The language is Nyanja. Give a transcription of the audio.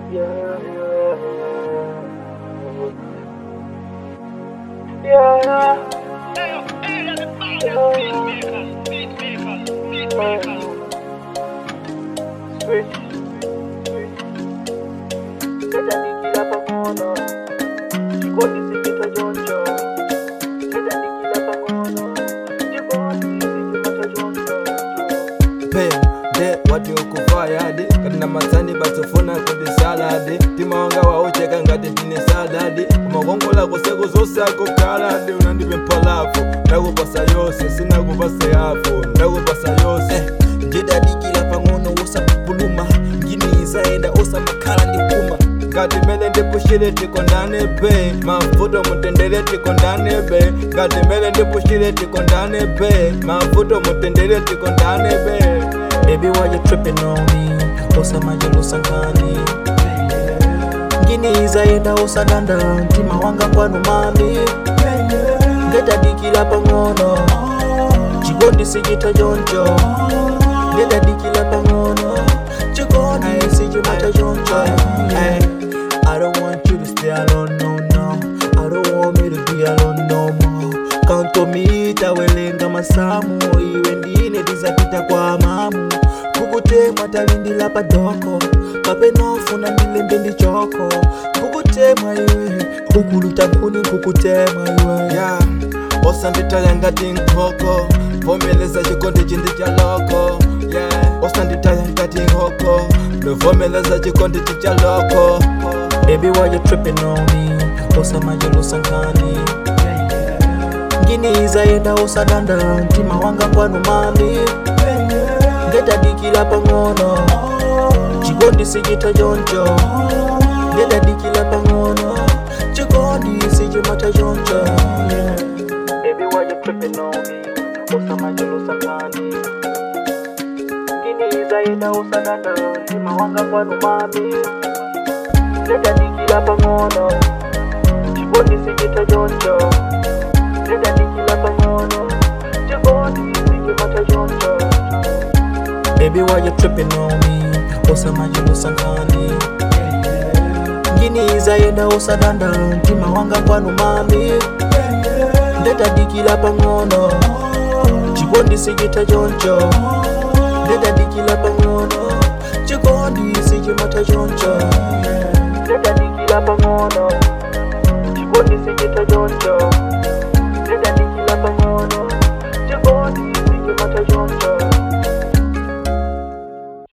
Yeah, yeah. Yeah, Sweet, sweet. Nitandikila pamono, chikondi sichita choncho. Nitandikila pamono, chikondi sichipata choncho. pende wati okuvayadi kati namazani basofuna kuti saladi timawanga waucheka ngati tine saladi umakongola kuseko zonse akukhaladi unandipe mpalafu ndakupasa yonse sinakupase hafu ndakupasa yonse ndidadikila pang'ono usapupuluma ngini izaenda osamakhala ndikuma ngati mene ndipushire tikondane be mavuto mutendere tikondane be ngati mene ndipushire tikondane be mavuto mutendere tikondane be Baby, why you tripping on me? Osamajelusa nkani ngini izaenda osadanda mtima wanga kwanu mami ndetadikila pang'ono chikondi sichita choncho ndetadikila pang'ono chikondi sichimata choncho Ay, I don't want you to stay alone, no, no I don't want me to be alone no more Count on me, tawelenga masamu iwe ndine tizapita kwa mamu kukutemwa talindila padoko kapenofuna ndilembe ndichoko kukutemwa iwe ukuluta nkuni kukutemwa iwe ya osanditaya ngati nkhoko vomeleza chikondi chindi cha loko yeah. osanditaya ngati nkhoko ndovomeleza chikondi chi cha loko Baby, why you tripping on me? Osamajelusa nkani ngini izaenda osadanda mtima wanga kwanu mami ndetadikila pang'ono chikondi sichita choncho ndetadikila pang'ono chikondi sichimata choncho Baby, why you tripping on me? Osamajelusa nkani ngini izaenda osadanda mtima wanga kwanu mami ndetadikila pang'ono chikondi sichita choncho ndetadikila pang'ono chikondi sichimata choncho Baby, why you tripping on me? Osamajelusa nkani ngini izaenda osadanda mtima wanga kwanu mami ndetadikila pang'ono chikondi sichita choncho ndetadikila pang'ono chikondi sichimata choncho Nitandikila pang'ono, chikondi sichita choncho. Nitandikila pang'ono, chikondi sichimata choncho.